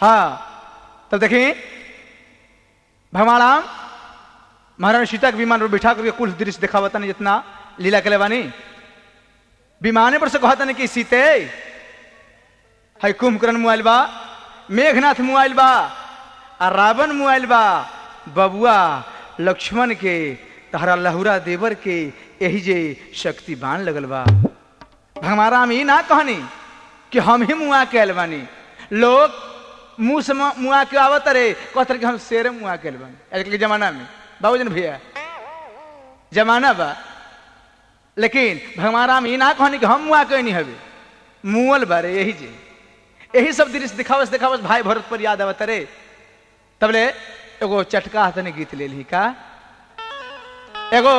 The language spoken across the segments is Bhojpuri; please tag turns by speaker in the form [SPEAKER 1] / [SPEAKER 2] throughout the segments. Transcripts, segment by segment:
[SPEAKER 1] हाँ तब देखी भगवान राम महारानी सीता के विमान पर बिठा करके कुल दृश्य दिखावता नहीं जितना लीला के बानी विमाने पर से कहता नहीं कि सीते है कुंभकर्ण मोबाइल बा मेघनाथ मोबाइल बा आ रावण मोबाइल बा बबुआ लक्ष्मण के तहरा लहुरा देवर के यही जे शक्ति बाण लगल बा भगवान राम ई ना कहनी कि हम ही मुआ के आयल बानी लोग मुंह से मुआ मुआ के आवत रे कहते कि हम शेर मुआ के आयल बानी आजकल के जमाना में बाबूजन भैया जमाना बा लेकिन भगवान राम ई ना कहनी कि हम मुआ के नहीं हवे मुअल बारे यही जे यही सब दृश्य दिखावस दिखावस भाई भरत पर याद आवत रे तबले एगो चटका हाथ ने गीत ले ली का एगो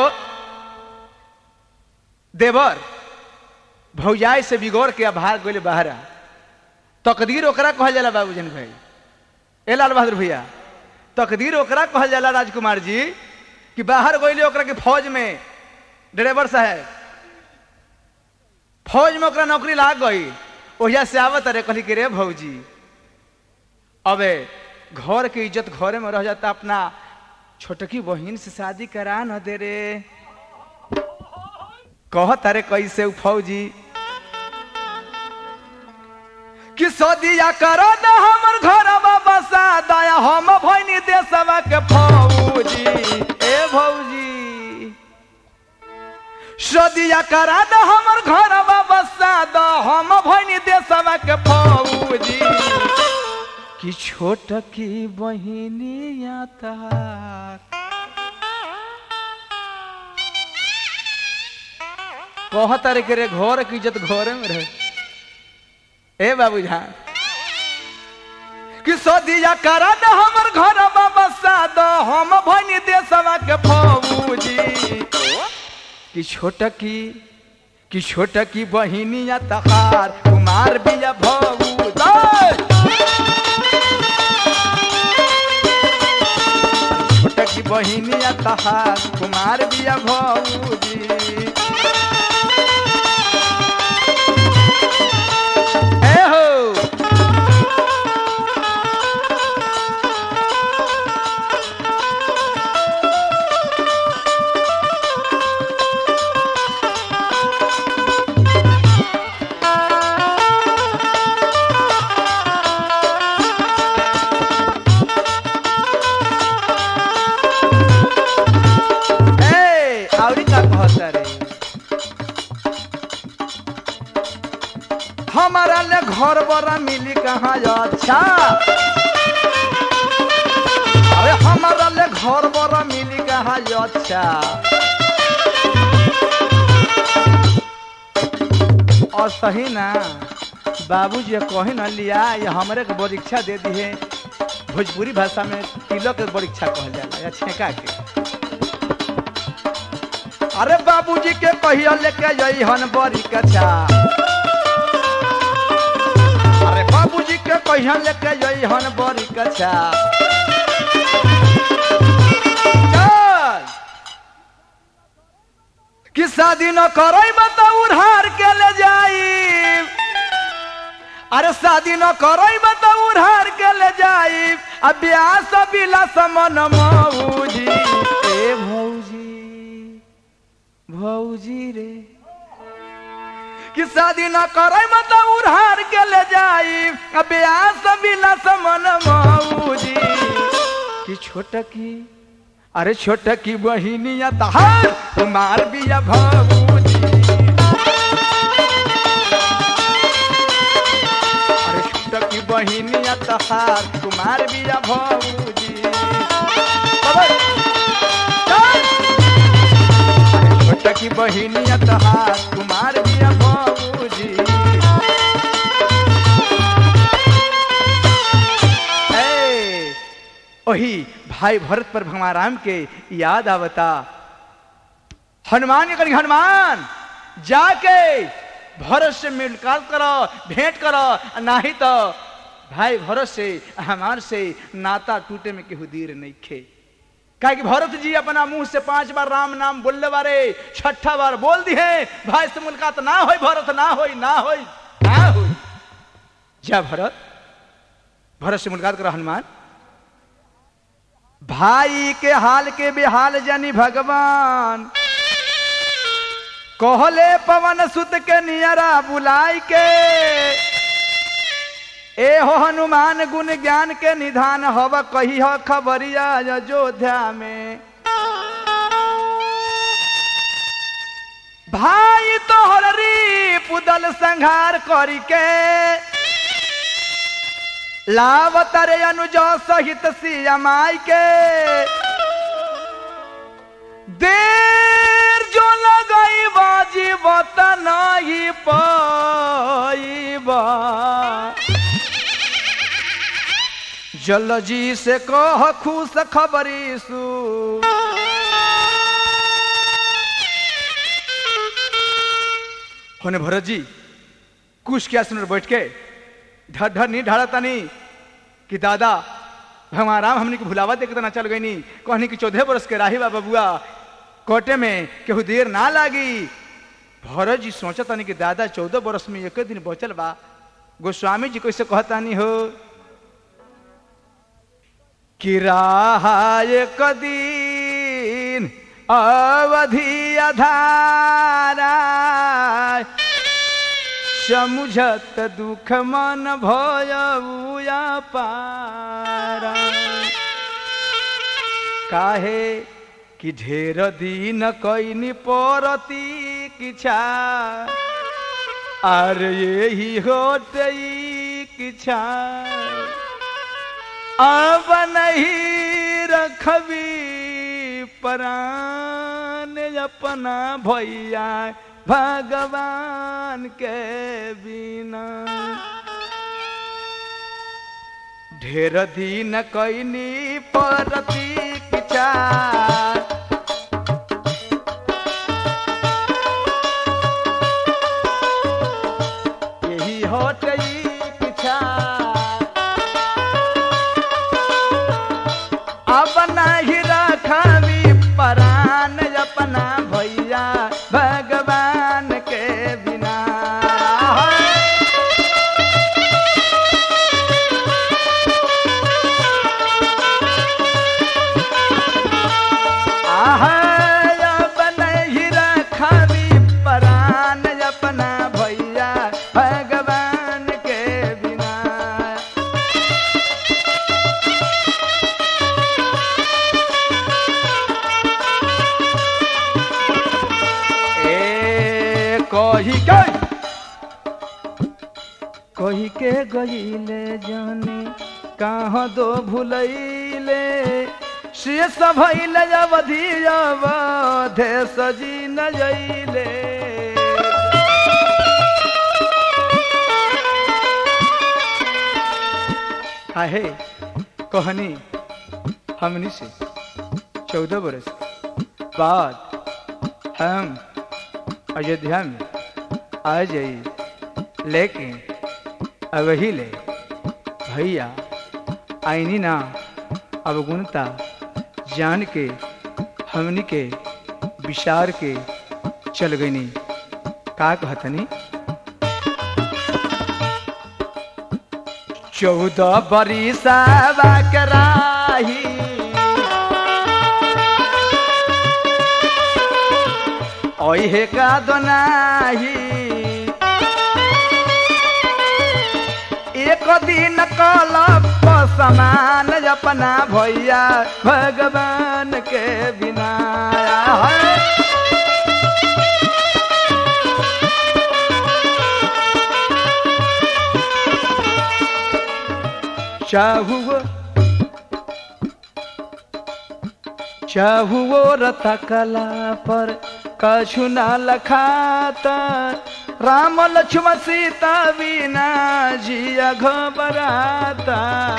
[SPEAKER 1] देवर भौजाई से बिगोड़ के भाग गए बहरा तकदीर ओकरा कहल जाला बाबूजन भाई ए लाल बहादुर भैया तकदीर ओकरा कहल जाला राजकुमार जी कि बाहर गईले ओकरा के फौज में ड्राइवर साहब फौज में ओकरा नौकरी लाग गई ओहिया से आवत रे कहली कि रे भौजी अबे घर के इज्जत घरे में रह जाता अपना छोटकी बहन से शादी करा न दे रे कह तारे कैसे उ फौजी कि सदिया करो न हमर घर बसा दया हम भैनी देशवा के फौजी ए भौजी सदिया करा द हमर घर बसा द हम भैनी देशवा के फौजी कि छोट की बहिनिया तार कहत रे के रे घर की इज्जत घरे में रहे ए बाबू जान कि सदिया करा द हमर घर बसा द हम भैनी देशवा के फौजी कि छोटकी कि छोटकी बहिनिया तहार कुमार बिया भौज छोटकी बहिनिया तहार कुमार बिया भौजी ए हो ए आवरी का कहता रे हमारा ले घर बड़ा मिली कहाँ अच्छा अरे हमारा ले घर बड़ा मिली कहाँ अच्छा और सही ना बाबूजी कही न लिया ये हमरे के परीक्षा दे दी है भोजपुरी भाषा में तिलक के परीक्षा कहल जाला या छेका के अरे बाबूजी के कहिया लेके जई हन बड़ी कछा अरे बाबूजी के कहिया लेके जई हन बड़ी कछा चल कि शादी न करई बता उधार के ले जाई अरे शादी न करई बता उधार के ले जाई अब ब्याह सब बिला समन मौजी ए भौजी भौजी रे कि शादी न करे मतलब उधार के ले जाई अब ब्याह सब बिना समन मौजी कि छोटकी अरे छोटकी बहिनिया तहार कुमार बिया भौजी अरे छोटकी बहिनिया तहार कुमार बिया भौजी चल। छोटकी बहिनिया तहार कुमार बिया बाबूजी ए, ओही भाई भरत पर भगवान राम के याद आवता हनुमान के करी हनुमान जाके भरत से मुलाकात करो भेंट करो नहीं तो भाई भरत से हमार से नाता टूटे में केहू देर नहीं खे काहे कि भरत जी अपना मुंह से पांच बार राम नाम बोलने बारे छठा बार बोल दी है भाई से मुलाकात ना होई भरत ना होई ना होई ना होई जा भरत भरत से मुलाकात करा हनुमान भाई के हाल के बेहाल जानी भगवान कहले पवन सुत के नियरा बुलाई के ए हो हनुमान गुण ज्ञान के निधान हव कही हो खबरिया अयोध्या में भाई तोहर री पुदल संहार करी के लावतरे अनुज सहित सियमाई के देर जो लगई बाजी बतन ही पाईबा जल जी से कह खुश खबरी सु होने भरत जी कुछ क्या सुन बैठ के ढर ढर नहीं ढाड़ता नहीं कि दादा भगवान राम हमने के भुलावा देख ना चल गई नहीं कहनी कि चौदह बरस के राही बाबा बुआ कोटे में केहू देर ना लागी भरत जी सोचता नहीं कि दादा चौदह बरस में एक दिन बचल बा गोस्वामी जी कैसे कहता नहीं हो कि राहा एक दिन अवधि अधारा समुझत दुख मन भयउया पारा काहे कि ढेर दिन कैनी परती किछा आर यही होटई किछा अब नहीं रखबी परान अपना भैया भगवान के बिना ढेर दिन कैनी परती किचा यही होटई किछा अब नहीं रखबी परान अपना भैया भगवान के बिना आह, अब नहीं रखबी परान अपना भैया भगवान के बिना ए कही के कही के गईले जाने कहाँ दो भूलैले से भैल अवधि अवधे सजी न जैले काहे कहनी हमनी से चौदह बरस बाद हम अयोध्या में आ जाई लेकिन अवही ले भैया आईनी ना अवगुणता जान के हमनी के विचार के चल गईनी का कहतनी चौदह बरिसा कराही ओहे का दोनाही एक दिन कलप समान अपना भैया भगवान के बिना है चाहुओ चाहुओ रथ कला पर कछु न लखाता राम लक्ष्मण सीता बिना जिया घबराता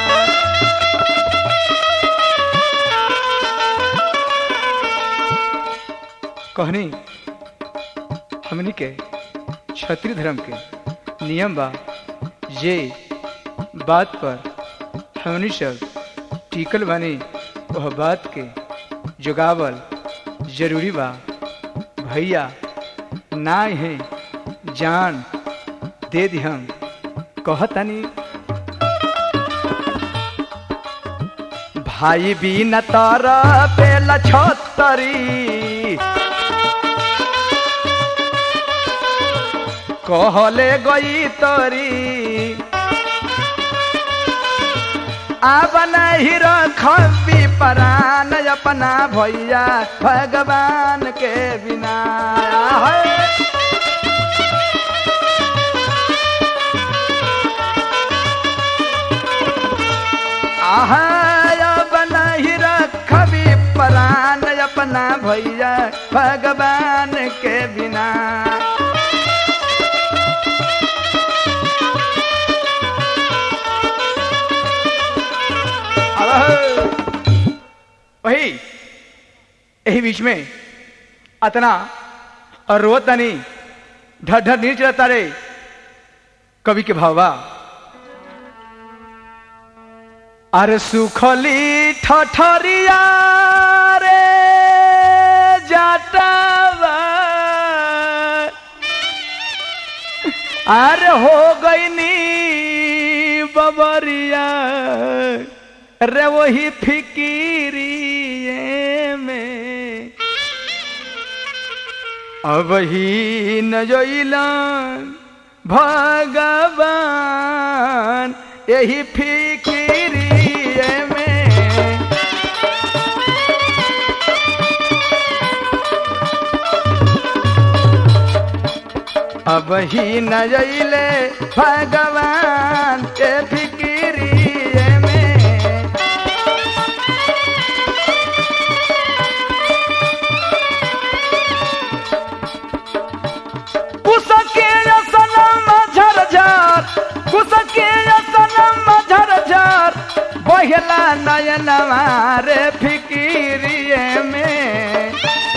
[SPEAKER 1] कहनी हमनी के क्षत्रिय धर्म के नियम बा ये बात पर हमनी सब टिकल बानी वह बात के जुगावल जरूरी बा भैया ना है जान दे दी हम कहतनी भाई बिन तर पेला छतरी कहले गई तरी अब नहीं रखबी परान अपना भैया भगवान के बिना है अब नहीं रखबी परान अपना भैया भगवान के बिना वही यही बीच में अतना और रोतनी ढर ढर नीच रहता रे कवि के भावा अरे सुखली ठठरिया रे जाटावा अरे हो गई नी बबरिया रे वही फिकिरिए में अब ही न जोइलन भगवान यही फिकिरिए में अब ही न जइले भगवान के फिकिरिए में कुसके सनम झरझर कुसके सनम झरझर बहला नयनवा रे फिकिरिए में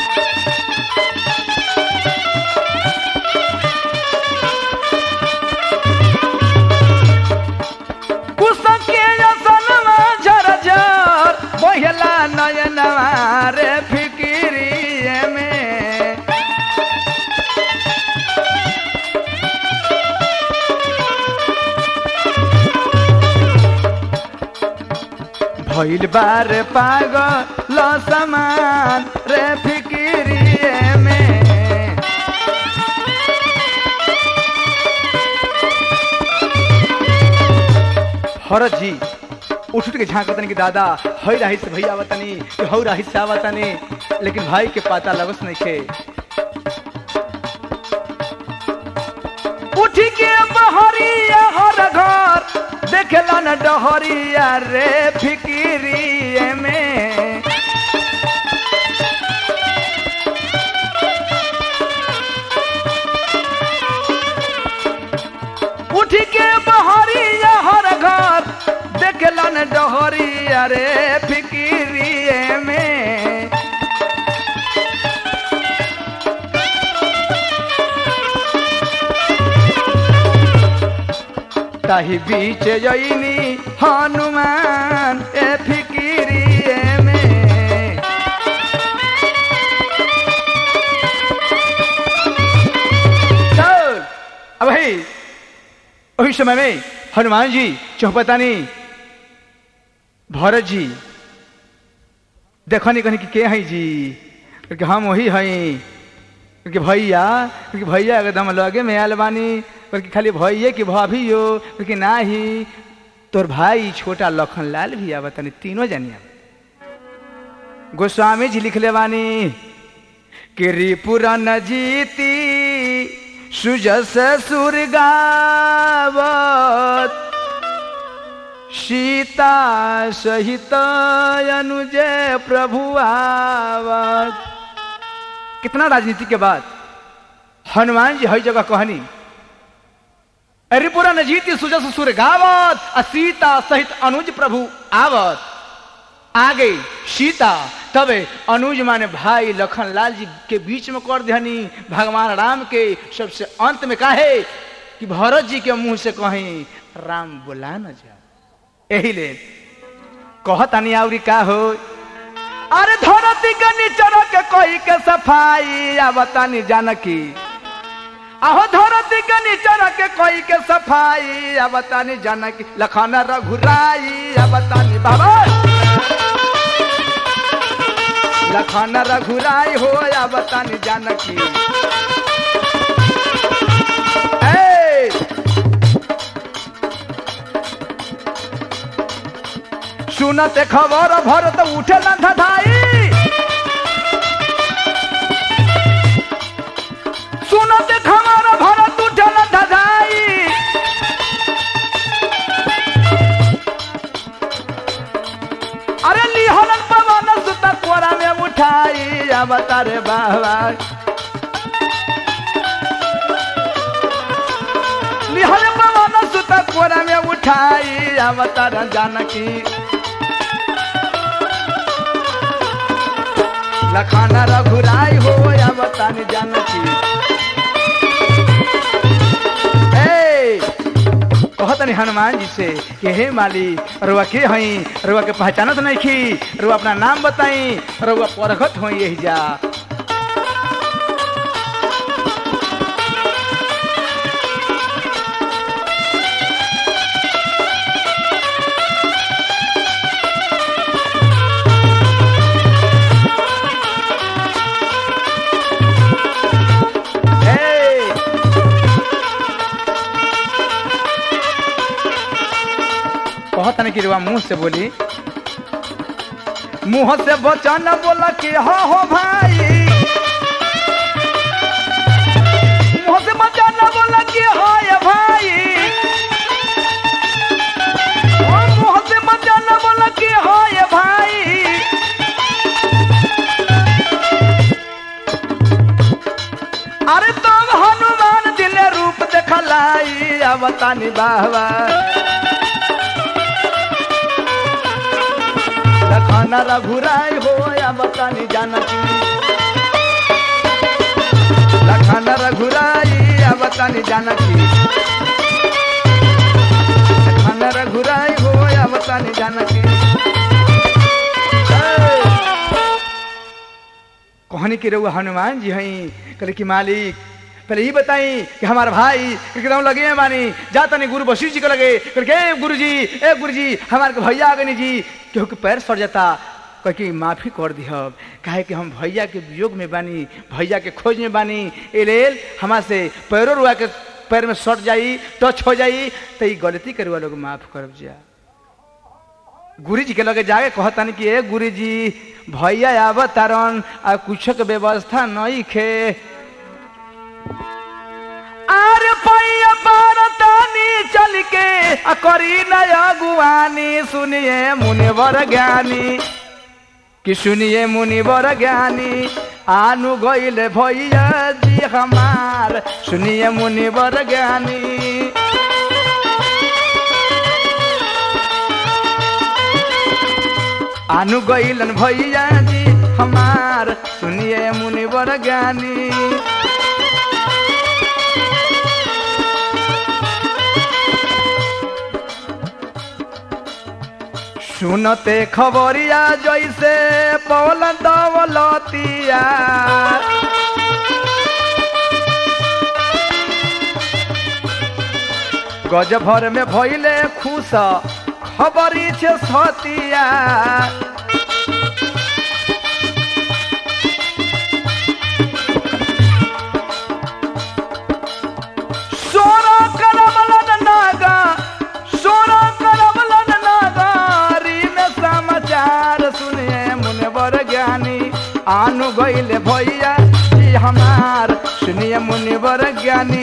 [SPEAKER 1] कुसके सनम झरझर बहला नयनवा रे फिकिरिए में भइल बार पागल समान रे फिकिरिए में भरत जी उठ उठ के झांकतनी कि दादा हई राही से भैया आवतनी कि हऊ राही से आवतनी लेकिन भाई के पता लगस नहीं खे उठी के बहरिया हर घर देखला न डहरिया रे फिकिरिए में उठी के बहरिया हर घर देखला न डहरिया रे फिकिरिए में ताही बीच जईनी हनुमान ए फिकिरिए में चल अब भाई वही समय में हनुमान जी चौपतानी भरत जी देखनी कहनी कि के हैं जी कि हम वही हैं कि भैया कि भैया एकदम लगे में आयल बानी कि खाली भैया कि भाभी हो कि ना ही तोर भाई छोटा लखन लाल भी आवा तनी तीनों जानिया गोस्वामी जी लिखले बानी कि रिपुरा न जीती सुजस सुर गावत सीता सहित अनुजय प्रभु आवत कितना राजनीति के बाद हनुमान जी हर जगह कहनी रिपुरा न जीती सुजस सुर गावत आ सीता सहित अनुज प्रभु आवत आ गई सीता तबे अनुज माने भाई लखन लाल जी के बीच में कर दहनी भगवान राम के सबसे अंत में काहे कि भरत जी के मुंह से कहीं राम बोला न जा यही ले कहतानी आवरी का हो अरे धरती के नीचर के कोई के सफाई आवतानी जानकी आहो धरती के नीचर के कोई के सफाई आवतानी जानकी लखन रघुराई आवतानी बाबा लखन रघुराई हो या बतानी जानकी ए! सुनते खबर भरत उठे न धधाई सुनते खबर भरत उठे न धधाई अरे लिहलन पवन सुत कोरा में उठाई अब तारे बाबा लिहल पवन सुत कोरा में उठाई अब तारा जानकी लखाना रघुराई हो अब तानी जानकी ए कहतनी हनुमान जी से कि हे माली रुआ के हई रुआ के पहचानत नहीं खी रुआ अपना नाम बताई रुआ परखत हो यही जा ए कहत नहीं कि रुआ मुंह से बोली मुंह से बचन बोला कि हो हो भाई मुंह से बचन बोला कि हो ये भाई ओ मुंह से बचन बोला कि हो ये भाई अरे तुम हनुमान दिले रूप देखलाई अवतानी बाबा लखन रघुराई हो या बतानी जानकी लखन रघुराई या बतानी जानकी लखन रघुराई हो या बतानी जानकी कहनी कि रहुआ हनुमान जी हई कहले कि मालिक पहले ही बताई कि हमारा भाई एकदम लगे हैं मानी जाता नहीं गुरु वशिष्ठ जी को लगे कहले कि, ए गुरु जी ए गुरु जी हमारे के भैया आगे नहीं जी केहू के पैर सड़ जाता कह कि माफी कर दिहब काहे कि हम भैया के वियोग में बानी भैया के खोज में बानी ए लेल हमार से पैरों रुआ के पैर में सट जाई टच हो जाई तो ये गलती करे वालों को माफ करब जा गुरु जी के लगे जाके कहतन कि ए गुरु जी भैया आब तारन आ कुछ के व्यवस्था नहीं खे आर पैया पारतानी चल के आ करी नय अगुवानी सुनिए मुनिवर ज्ञानी कि सुनिए मुनिवर ज्ञानी आनु गईले भैया जी हमार सुनिए मुनिवर ज्ञानी आनु गईलन भैया जी हमार सुनिए मुनिवर ज्ञानी सुनते खबरिया जैसे पौल दौलतिया गज भर में भइले खुश खबरी छे सतिया सोना करमलन नागा सोना करमलन नागारी में समाचार सुनिए मुनिवर ज्ञानी आनु गईले भैया जी हमार सुनिए मुनिवर ज्ञानी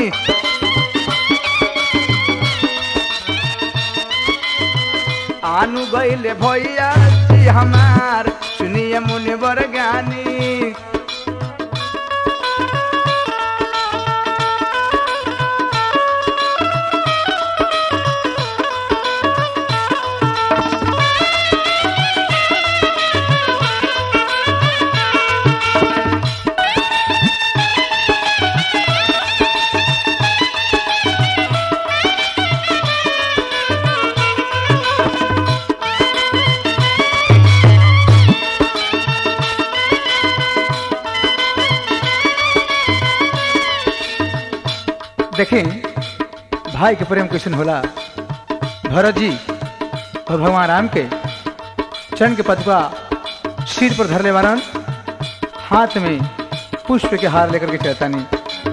[SPEAKER 1] आनु गईले भैया जी हमार सुनिए मुनिवर ज्ञानी देखें भाई के प्रेम कैसन होला भरत जी और भगवान राम के चरण के पदका सिर पर धर ले वारन हाथ में पुष्प के हार लेकर के चलतानी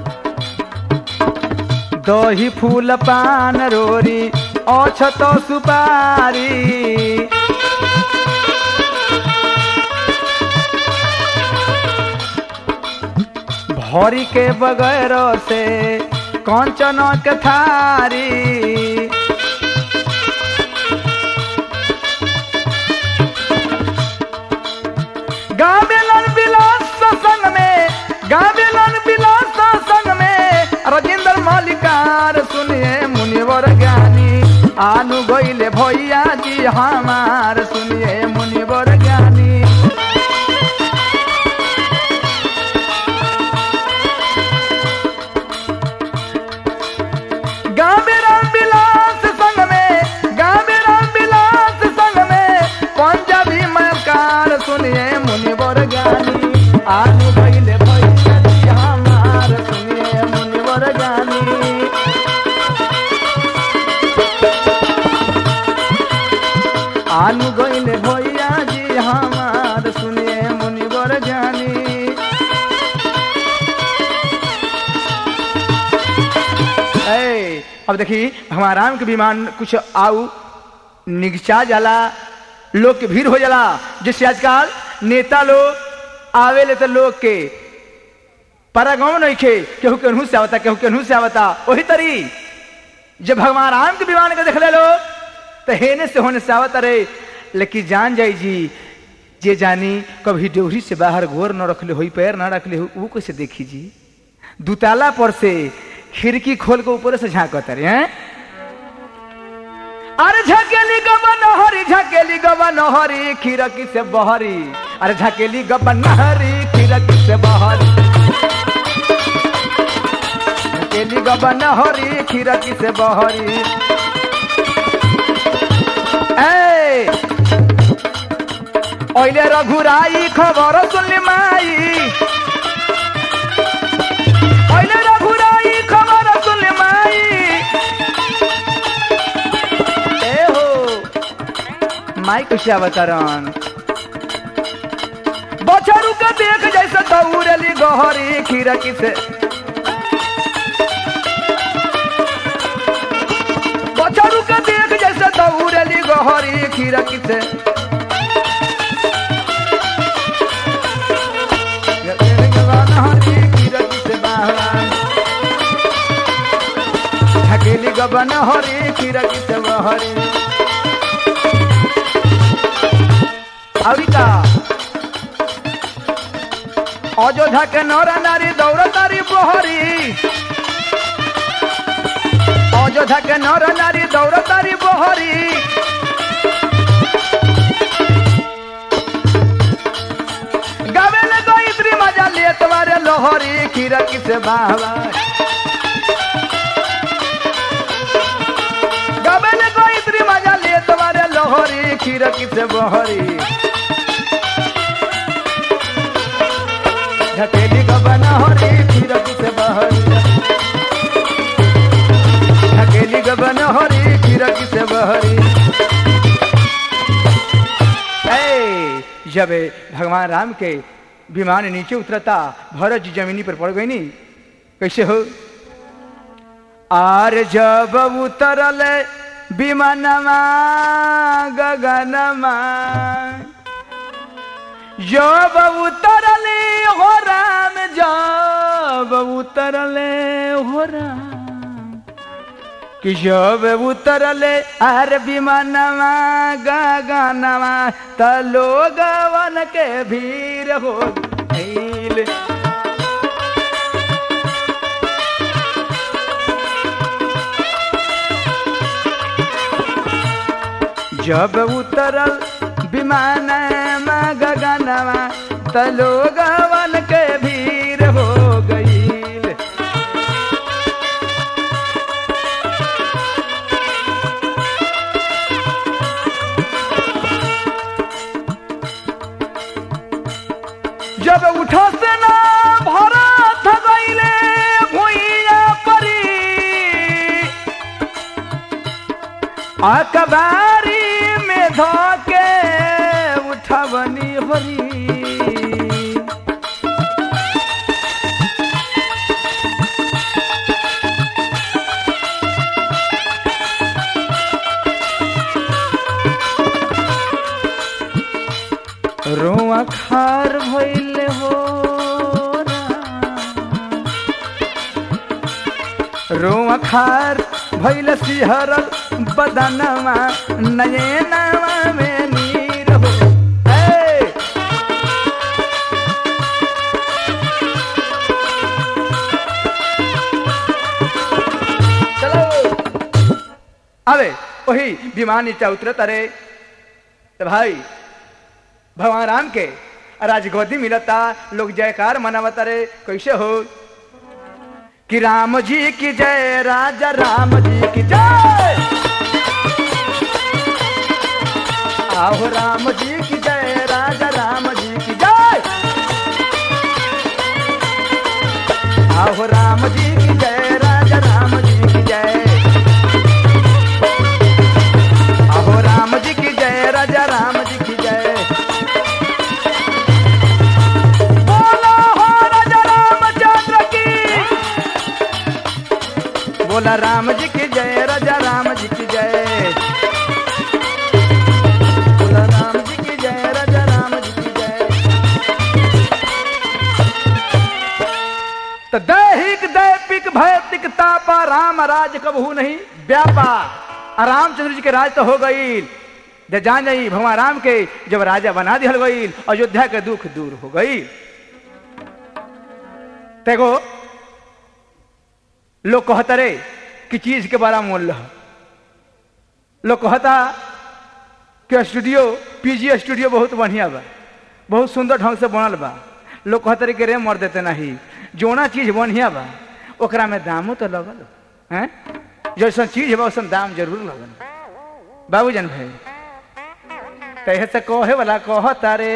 [SPEAKER 1] दही फूल पान रोरी अछत सुपारी भरी के बगैर से कंचन के थारी गावेलन विलास संग में गावेलन विलास संग में राजेंद्र मालिकार सुनिए मुनिवर ज्ञानी आनु गईले भैया जी हमार सुनिए मुनिवर ज्ञानी गावे राम विलास संग में गावे राम विलास संग में पंजाबी मकार सुनिए मुनिवर ज्ञानी आनु भइले भइले जी हमार सुनिए मुनिवर ज्ञानी आनु गइले भैया जी हमार सुनिए मुनिवर ज्ञानी ए, अब देखी भगवान राम के विमान कुछ आऊ निगचा जाला लोग के भीड़ हो जाला जैसे आजकल नेता लोग आवेले तो लोग के परागम नहीं खे केहू केनहू से आवता केहू केनहू से आवता वही तरी जब भगवान राम के विमान के देख ले लो तो हेने से होने से आवता रहे लेकिन जान जाई जी जे जानी कभी डोहरी से बाहर गोर न रखले होई पैर न रखले हो वो कैसे देखी जी दुताला पर से खिड़की खोल के ऊपर से झांकत रहे हैं अरे झकेली गबन हरी झकेली गबन हरी खिड़की से बहरी अरे झकेली गबन हरी खिड़की से बहरी झकेली गबन हरी खिड़की से बहरी ए ओइले रघुराई खबर सुनली माई ओइले रघुराई खबर सुनली माई ए हो माई कैसे अवतरण बछरू के देख जैसे दौड़ली गहरी खिड़की से बछरू के देख जैसे दौड़ली गहरी खिड़की से हकेली गबन हरी खिड़की से बहरी अभी का अयोध्या के नर नारी दौड़ तारी बहरी अयोध्या के नर नारी दौड़ तारी बहरी गावे ले गोइत्री मजा ले तुम्हारे लोहरी खिड़की से बाहर गावे ले गोइत्री मजा ले तुम्हारे लोहरी खिड़की से बहरी झकेली गबन हरी खिड़की से बहरी झकेली गबन हरी खिड़की से बहरी ए, जब भगवान राम के विमान नीचे उतरता भरत जी जमीनी पर पड़ गई नी कैसे हो आर जब उतरल विमानमा गगनमा जब उतरले हो राम जब उतरले हो राम कि जब उतरले आर विमानमा गगनमा त लोगवन के भीड़ हो गईल जब उतरल विमानमा गगनमा त लोगवन के भीड़ हो गईल जब उठो से ना भरत गईले भुइया परी अकबारी में धोके उठवनी होरी रोआ खार भइले हो रोआ खार भइल सिहरल बदनवा नयनवा में नीर हो ए! चलो अबे वही विमान नीचे उतरत अरे तो भाई भगवान राम के राजगोदी मिलता लोग जयकार मनावता रे कैसे हो कि राम जी की जय राजा राम जी की जय आओ राम जी की जय राजा राम जी की जय आओ राम जी की जय राजा राम जी की जय आओ राम जी की जय राजा राम जी की जय बोलो हो राजा रामचंद्र की बोला राम जी की जय राजा राम जी की जय बोला राम जी की जय राजा राम जी की जय तो दैहिक दैपिक भैतिक तापा राम राज कबहू नहीं व्यापा आ रामचंद्र जी के राज तो हो गई जे जान जाई भगवान राम के जब राजा बना दिहल गई अयोध्या के दुख दूर हो गई तेगो लोग कहता रे कि चीज के बड़ा मूल्य है लोग कहता कि स्टूडियो पीजी स्टूडियो बहुत बढ़िया बा बहुत सुंदर ढंग से बनल बा लोग कहते रे कि रे मर देते नहीं जोना चीज बढ़िया बा ओकरा में दामो तो लगल हैं जैसन चीज बा वैसन दाम जरूर लगल बाबूजन भाई कहे से कहे वाला कहता रे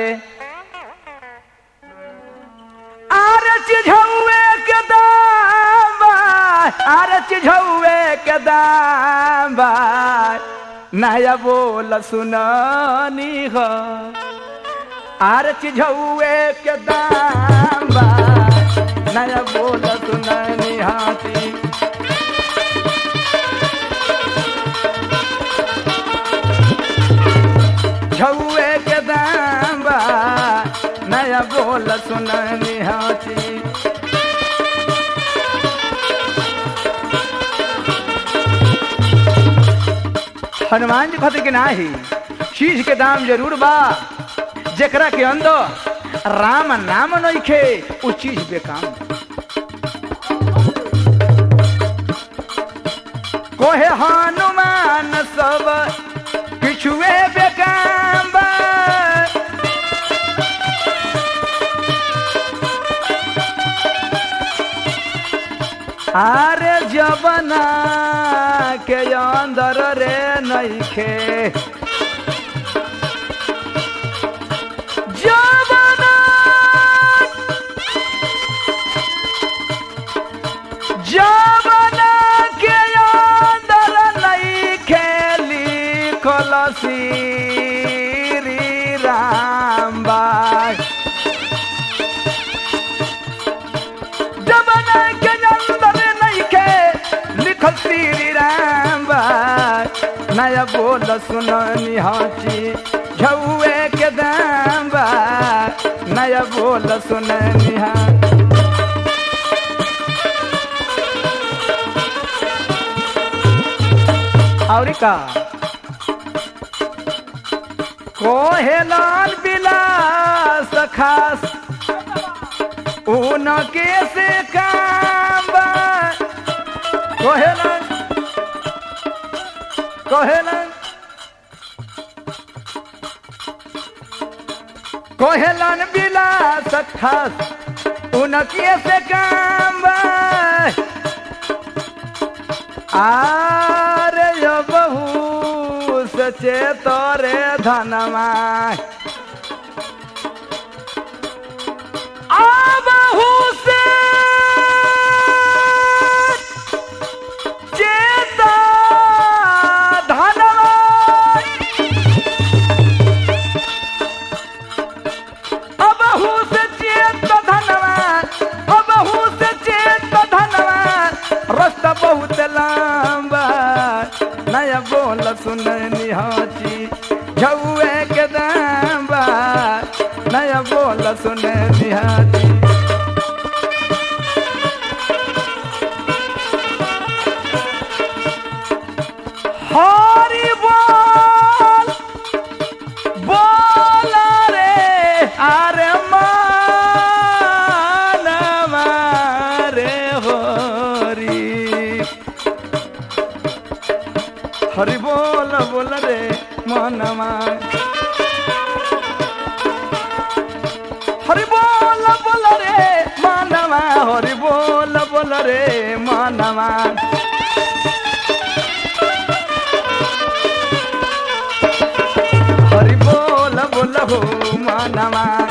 [SPEAKER 1] आरे चिझौए के दाम बा आरे चिझौए के दाम बा नया बोल सुनानी हो आरे चिझौए के दाम बा नया बोल सुनानी हाथी झौए के दाम बा नया बोल सुनानी हाथी हनुमान जी कहते कि नाही चीज के दाम जरूर बा जेकरा के अंदर राम नाम नइखे उ चीज बेकाम कोहे हनुमान सब किछुए बेकाम बा आरे जबना के अंदर रे नइखे जबना जबना के अंदर नइखे लिखल श्री राम बाई जबना के अंदर नइखे लिखल श्री राम बाई नया बोल सुननी हाची झौए के दाम बा नया बोल सुननी हा और का कोहे लाल बिलास खास उनके से काम बा कोहेलन कोहेलन कोहेलन बिलास खास उनके से काम बा आरे यो बहू सचे तोरे धनमा आबहू से चेता धनवा
[SPEAKER 2] निहाची झौए के दाम बा नया बोल सुने निहाची हरि बोल बोल रे अरे मानवा रे हरि हरि बोल बोल रे मनवा हरि बोल बोल रे मनवा हरि बोल बोल रे मनवा हरि बोल बोल हो मनवा